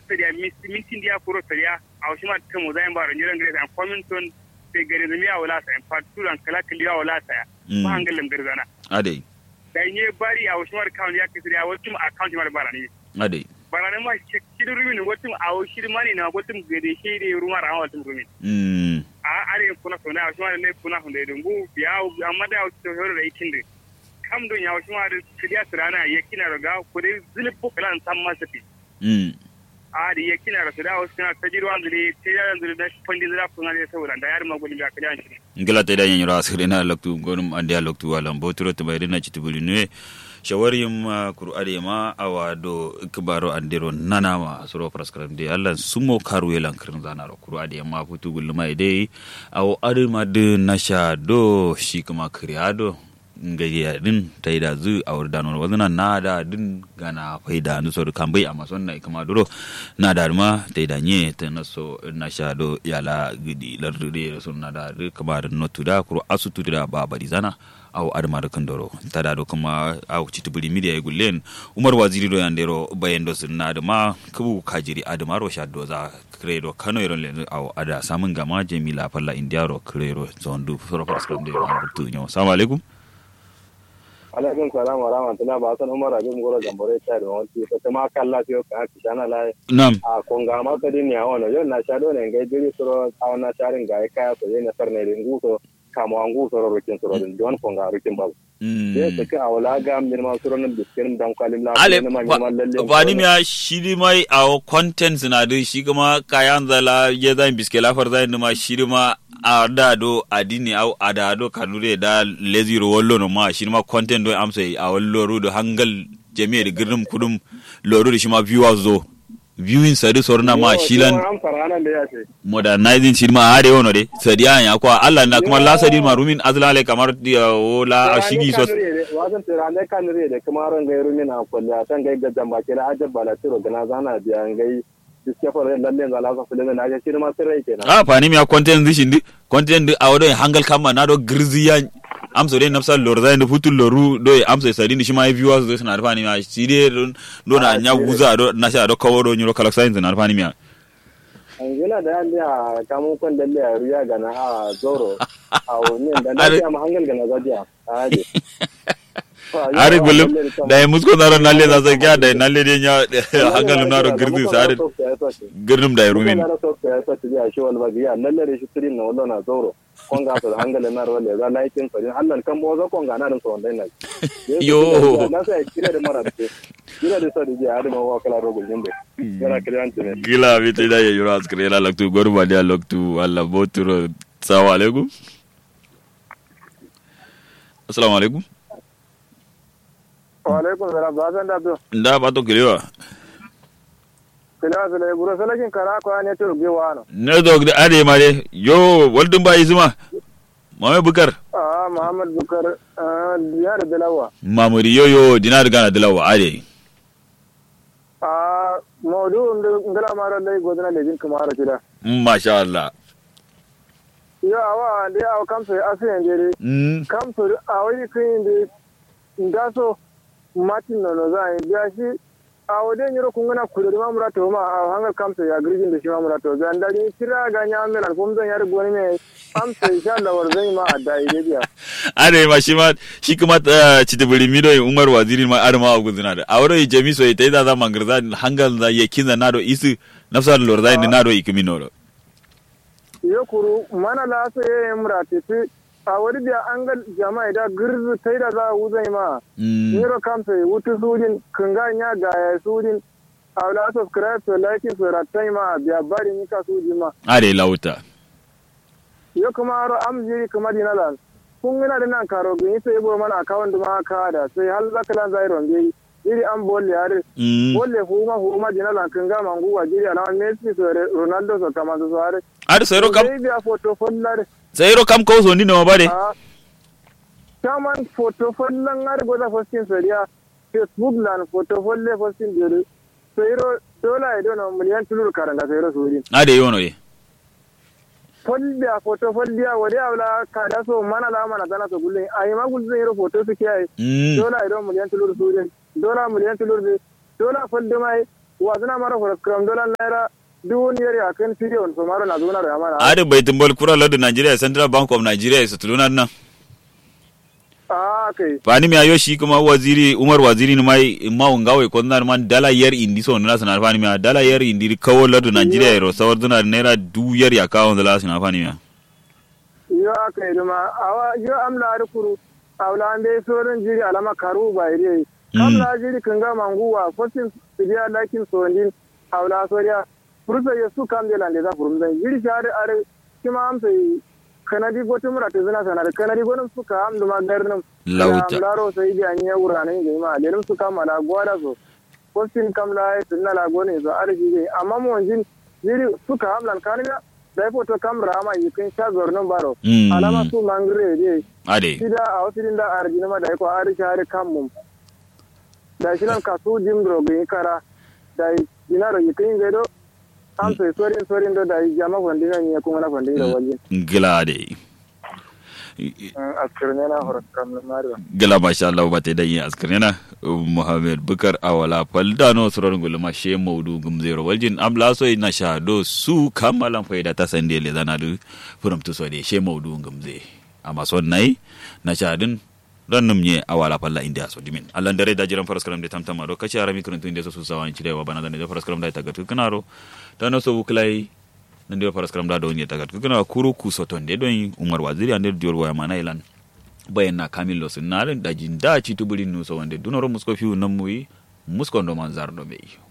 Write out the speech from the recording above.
sariya mintin dia kuro sariya a wasu ma ta mu zai ba ranjiran gare an kwaminton sai gare zami a wala sa in faturan kala kali a wala sa ba hangalin garzana ade da nye bari a wasu ma account ya ke sariya wasu ma account ma bara ne ade bara ne ma shirin rumin wasu a wasu mani na wasu gare shi ne rumar a wasu rumin mm a are kuna sona wasu ma ne kuna hunde dungu biya amma da wasu horo da ikin da kam don ya wasu ma da kiriya sirana ya kina daga kudai zilipu kalan san masa fi mm ari ya kina da da wasu na ta jirwa zuri ta yaran zuri da fandi zira kun ne saboda da yar magulin ga kaliyan shi ngila ta idan yanyura asiri na loktu gonum ande a loktu walan boturo to bayri na chitubuli ne shawarim kuru ade ma awa do kibaro andero nana ma suro praskaram de Allah sumo karu yelan kirin zana ro kuru ade ma futu gulma ide awo ade ma de nasha do shi kuma kriado ngaji din ta yi da zu a wurin danon wazina na da din gana faida nu so kan bai amma son na kama duro na da ma ta yi da nye ta na so na sha do yala gidi lardude da sun na da kama da notu da kuro asutu da ba bari zana aw adama da kandoro ta da do kuma aw citu buri media ya gullen umar waziri do yandero bayan do sun na da ma kubu kajiri adama ro sha do za kredo kano iron le aw ada samun gama jamila falla indiaro kredo zondu soro paskram de wa tu nyo assalamu alaikum alaikum salam wa rahmatullah ba san umar abin goro gambare ta da wanti ta ta ma kalla fiyo ka ki sana la nam a konga ma ka din ya wono yo na shado ne ngai jiri suro a na sharin ga ka so ne sarne ringu so kamo angu soro rukin soro din don konga rukin ba ye ta ka awla ga min ma suro nan biskin dan kwalim la ale ma ma lalle ba ni miya shi di mai a content na da shi kuma kayan zala ya zan biske lafar zai ma shi di ma a da do adini au a da do kanure da leziro wallo no ma shi ma content do amsa a wallo ru do hangal jami'a da girdum kudum loro da shi ma viewers zo viewing sadi sorna ma shilan am farana da ya ce modernizing shi ma hade wono de sadi an ya kwa Allah na kuma la sadi ma rumin azlale kamar dia wala shigi so wasan tirane kan re da kuma ran gairu mina kullu san gai ga jamba kila ajab bala tiro gana zana biya gai diske fara lalle za la sa fulene na ya shi ma sirrai kenan a fani mi a content di shindi content di a wadon hangal kama na do girziya amso de nafsa lor zai da futul loru do amso sadi ni shima viewers do suna fani mi a shi de do na nya guza do na sha do kawo do nyuro kala science na fani mi a yana da yan da kamun kwan dalle a riya gana a zoro a wani da na biya ma hangal gana zadiya a hade ari gulum da ya musko na ran nalle za sai kya da nalle de nya hangal na ro girzi sare girnum da rumin na so ya so ya shi wal ba ya lalle da shi tirin na wallo na zoro konga to hangal na ro le za laikin so Allah kan bo za konga na rin so wannan na yo na sai kira da mara da kira da sadi ya da wa kala ro gulum be kira kira antene gila bi te da yuro askre la loktu gorba dia loktu alla boturo assalamu alaikum assalamu alaikum wa alaikum salam ba san da to nda ba to kilewa kila sala buro salakin kara ko ne to bi wano ne dog da ade mare yo waldun ba izuma mame bukar ah muhammad bukar diyar dalawa mamuri yo yo dinar gana dalawa ade ah maudu ngala mara lai godana le jin kamara kida masha Allah yo awa de aw kamso asen de mm kamso awai kin de ngaso martin nono za a biya shi a wajen yiro kun gana kudu da mamura to ma a hangar kamsa ya girgin da shi mamura to ga ndari kira ga nya men al kom zan yar goni ne amsa insha Allah war zai ma a dai da biya ade ma shi ma shi kuma citibiri mido umar waziri ma arma a guzina da awro jami so ita da zaman garza hangal da ya kinza nado isu nafsa lor da ni nado ikimino ro yo kuru mana la so ye mura tete a wani biya an ga jama'a da girzu tai da za a wuzai ma yiro kamsa wutu sujin kunga nya ga ya sujin a wala subscribe to like to ratai ma biya bari ni ka suji ma ade lauta yo kuma aro am jiri kuma dinalan kun gina da nan karo gani sai bo mana akawun da ma ka da sai hal zaka lan zai ronge jiri an bolle yare bolle fu ma fu ma dinalan kun ga mangu wa jiri ala Messi so Ronaldo so kama so are ade sai ro kam sai biya photo follare sai ro kam ko so ni no bare Taman photo follan har goza fostin sariya Facebook lan photo folle fostin jere sai ro dola ido no miliyan tulur karanga sai ro suri ade yono ye folliya photo folliya wadi awla kada so mana la mana tana so gulle ay ma gulle zero photo su kiyai dola ido miliyan tulur suri dola miliyan tulur de dola folde mai wa zina mara fara kram dolan naira duwun yari akan tiriyon so mara na zuna da amana ade baitin bol kura lardu nigeria central bank of nigeria su tuluna nan a kai fani mi ayo shi kuma waziri umar waziri ni mai ma ungawe ko nan man dala yar indi so na sana fani mi dala yar indi kawo lardu nigeria ro sawar duna naira du yar ya kawo dala sana fani mi yo aka yi duma awa yo amla ar kuru awla ande sorin jiri alama karu ba ire kamla jiri kanga manguwa fosin sidiya lakin sondin awla soriya fursa yesu kam de lande za furum zan jiri share are kima am sai kanadi gotum rata zina sanar kanadi gonum suka am duma garnum Lauta. laro sai bi anya urane ga ma lelim suka mala gwada so fosin kamla ay sunna la gone so are jiri amma mo jin jiri suka am lan kaniga dai foto kam rama yikin sha gornon baro Mm. alama su mangre de ade sida a wasu din da arjina ma da ko ari share kan mum da shi nan kasu jim dro ga kara da dinaro yikin gado am sai sorin sorin do da jama fondina ni kuma na fondina waje gila ade askirne na horat kam na mariwa gila masha Allah ba ta da yin askarina Muhammad Bukar Awala Faldano surar gulma she maudu gum zero waljin amla so na sha do su kamalan faida ta sande le zana du furum to so de she maudu gum ze amma son nai na sha din rannum nye awala falla india so dimin Allah dare da jiran faras kalam de tamtama do kace arami kurun tun de so su sawan ci wa bana da ne faras kalam da ta gatu kanaro da no so buklai nan de faras kalam da do nye ta gatu kana kuru ku so ton de don Umar Waziri ande dior wa mana ilan bayan na kamillo sun narin da jin da ci tuburin nusa wanda dunoro musko fiu nan muyi musko ndo man zardo bai